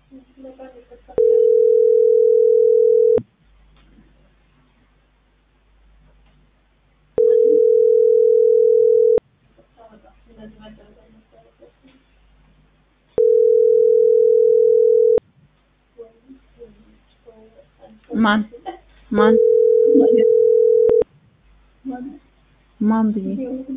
ማን ማን ማን ብዬ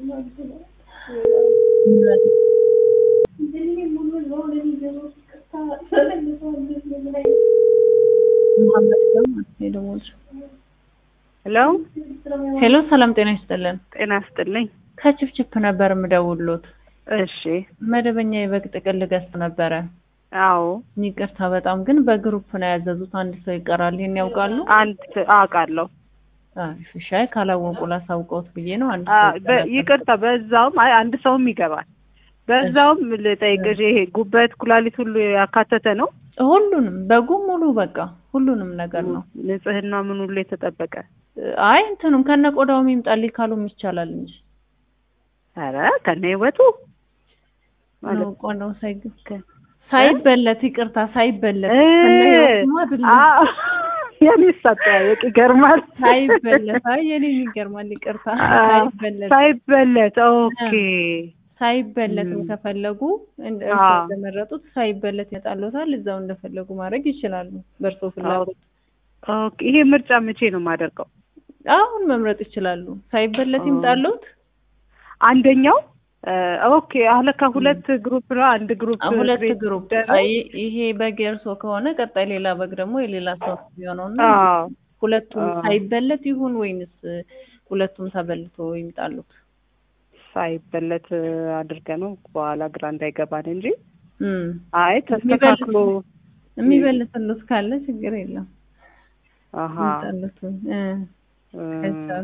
መሀመድ ደግሞ የደወልሽው ሄሎ ሄሎ ሰላም ጤና ይስጥልን ጤና ይስጥልኝ። ከችፕችፕ ነበር የምደውልሎት እሺ መደበኛ የበግ ጥቅል ገዝቶ ነበረ አዎ ይቅርታ በጣም ግን በግሩፕ ነው ያዘዙት አንድ ሰው ይቀራል ይሄን ያውቃሉ አንድ አውቃለሁ። አሪፍ እሺ አይ ካላወቁ ላሳውቀውት ብዬ ነው አንድ አ፣ ሰው በ- ይቀራል። ይቅርታ በዛውም አይ አንድ ሰውም ይገባል። በዛውም ልጠይቅሽ ይሄ ጉበት፣ ኩላሊት ሁሉ ያካተተ ነው? ሁሉንም በጉ ሙሉ በቃ ሁሉንም ነገር ነው ንጽህና ምን ሁሉ የተጠበቀ? አይ እንትኑም ከነ ቆዳውም ይምጣልኝ ካሉም ይቻላል እንጂ ኧረ ከነ ህይወቱ ማለት ነው ቆዳው ሳይገ ሳይበለት ይቅርታ ሳይበለት እ፣ ከነ ህይወቱማ አይደለም አ፣ የኔስ አጠያየቅ ይገርማል። ሳይበለት አይ የኔ ይገርማል ይቅርታ አ፣ ሳይበለት ሳይበለት ኦኬ። ሳይበለትም ም። ከፈለጉ እንደ አ። እንደመረጡት ሳይበለት ይመጣልዎታል እዛው እንደፈለጉ ማድረግ ይችላሉ በእርሶ ፍላጎት ኦኬ ይሄ ምርጫ መቼ ነው የማደርገው? አሁን መምረጥ ይችላሉ ሳይበለት ኦ። ይምጣልዎት አንደኛው እ፣ ኦኬ አለካ ሁለት ግሩፕ ነው። አንድ ግሩፕ ሁለት ክሬት ግሩፕ ይደረግ? አይ ይሄ በግ የእርሶ ከሆነ ቀጣይ ሌላ በግ ደግሞ የሌላ ሰው የሚሆነውና አዎ ሁለቱም አዎ። ሳይበለት ይሁን ወይንስ ሁለቱም ተበልቶ ይምጣሉት? ሳይበለት አድርገ ነው በኋላ ግራ እንዳይገባን እንጂ እም አይ ተስተካክሎ የሚበልትሉት ካለ ችግር የለም አሀ ይምጣሉት እ እ፣ ከቻሉ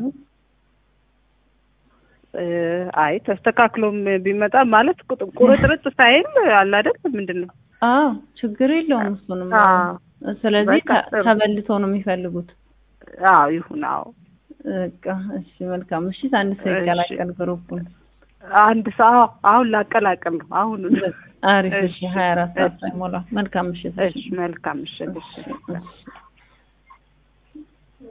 እ፣ አይ ተስተካክሎም ቢመጣ ማለት ቁጥ- ቁርጥርጥ ሳይል አለ አይደል ምንድን ነው አዎ ችግር የለውም እሱንም አዎ ስለዚህ በቃ ተ- ጥሩ። ተበልቶ ነው የሚፈልጉት አዎ ይሁን አዎ በቃ እሺ መልካም እሺ አንድ ሰው እሺ። ይቀላቀል ግሩፑን አንድ ሰው አሁን ላቀላቅል ነው አሁን አሪፍ እሺ እሺ፣ ሀያ አራት ሰዓት እሺ። ሳይሞላ መልካም ምሽት እሺ መልካም እሺ እሺ እሺ